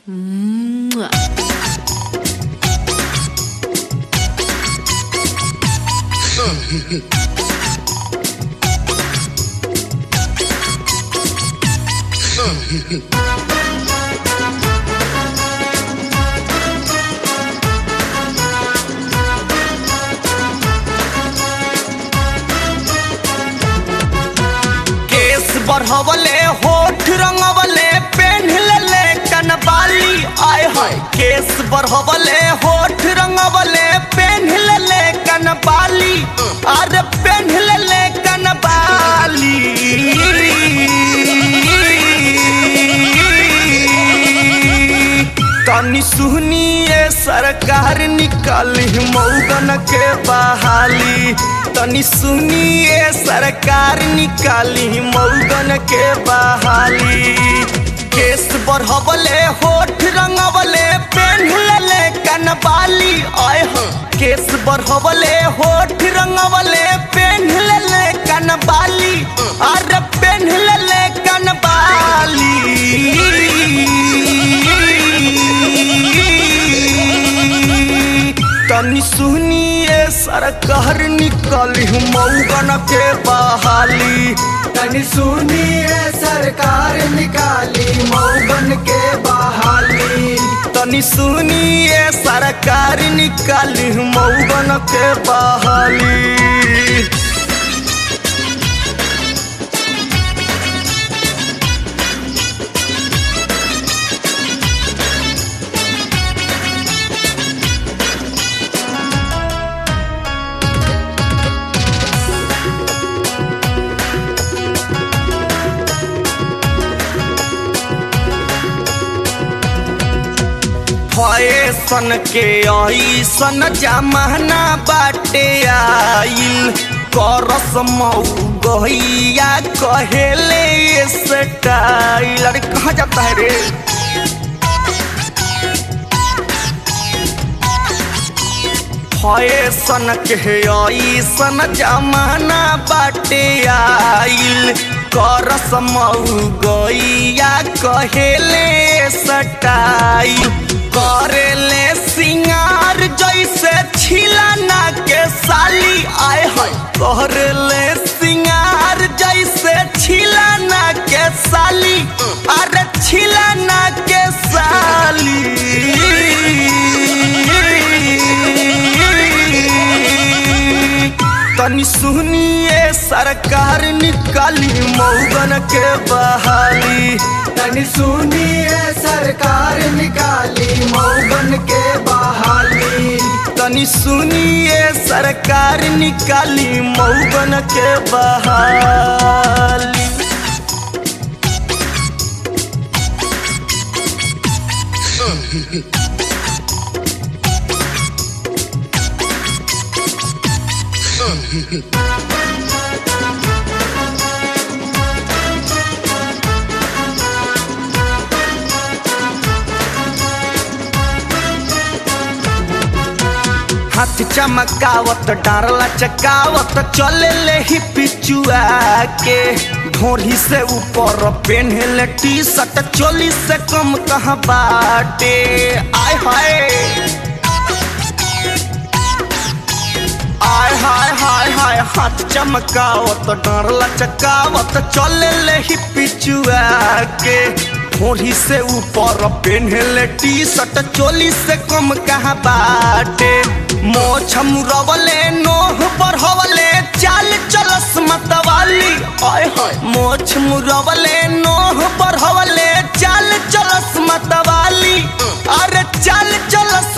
केस बढ़वले होठ रंगवले पेन्हले कनबाली आय हाय केस बढ़वले होठ रंगवले पेन्हले कनबाली अरे पेन्हले कनबाली तनी सुनिए सरकार निकाली मऊगन के बहाली तनी सुनिए सरकार निकाली मऊगन के बहाली केस बढ़वले होठ रंगवले पेन्हले कनबाली आय हो केस बढ़वले होठ रंगवले पेन्हले कनबाली अरे पेन्हले कनबाली तनी सुनिए सरकार निकाली मऊगन के बहाली तनी सुनिए सरकार निकाली मऊगन के बहाली तनी सुनिए सरकार निकाली मऊगन के बहाली फैशन के ऐसन जमाना बाटे आइल करस मऊ गहिया कहेले स्टाइल अरे कहाँ जाता है रे फैशन के ऐसन जमाना बाटे आइल करस मऊ गैया कहेले सटाइल करेले सिंगार जैसे छिलाना के साली आय है करेले सिंगार जैसे छिलाना के साली अरे छिलाना के साली तनी सुनिए सरकार निकाली मऊगन के बहाली तनी सुनिए सरकार निकाली मऊगन के बहाली तनी सुनिए सरकार निकाली मऊगन के बहाली हाथ चमकावत डारला चकावत चले ले ही पिचुआ के ढोरी से ऊपर पेन्हले टी शर्ट चोली से कम कहाँ बाटे आय हाय आय हाय हाय हाय हाथ चमकावत डारला चकावत चले ले ही पिचुआ के ढोरी से ऊपर पेन्हले टी शर्ट चोली से कम कहाँ बाटे मोछ मुरवले नोह बढ़वले चाल चलस मतवाली आय हाय मोछ मुरवले नोह बढ़वले चाल चलस मतवाली अरे चाल चलस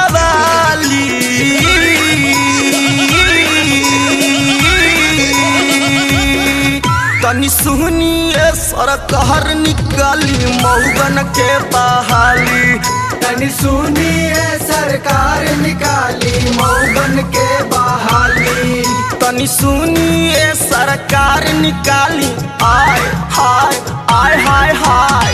मतवाली तनी सुनिए सरकार निकाली मऊगन के बहाली तनी सुनिए सरकार निकाली मऊगन के बहाली तनी सुनिए सरकार निकाली आय हाय आय हाय हाय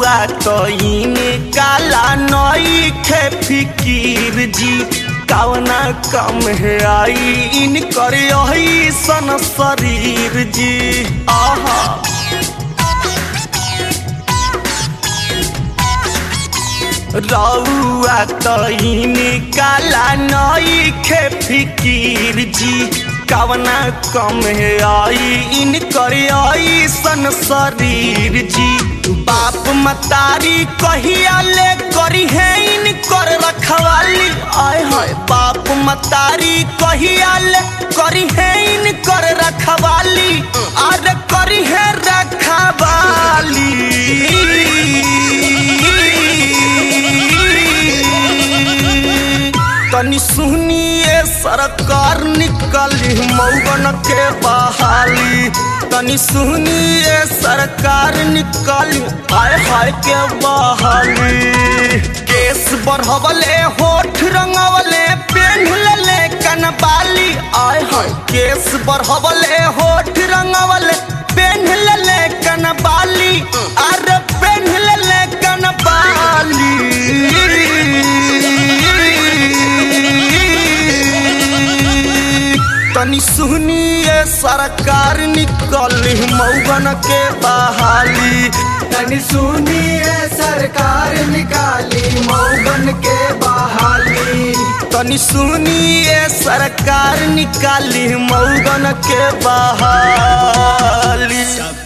रउआ तो काला नई खे फिकीर जी कवना कम है आई इन कर सन शरीर जी आहा रउआ तो काला नई खे फिकीर जी कवना कम है आई इन कर सन शरीर जी बाप मतारी कहिया ले करी है इन कर रखवाली आय हाय बाप मतारी कहिया ले करी है इन कर रखवाली आर करी है रखवाली तनी सुनिए सरकार निकली मौगन के बहाली तनी सुनिए सरकार निकली हाय हाय के बहाली केस बढ़वले होठ रंगवले पेन ले कनबाली आय हाय केस बढ़वले होठ रंगवले पेन ले कनबाली अरे पेन ले कनबाली तनी सुनिए सरकार निकली मौगन के बहाली तनी सुनिए सरकार निकाली मौगन के बहाली तनी सुनिए सरकार निकाली मौगन के बहाली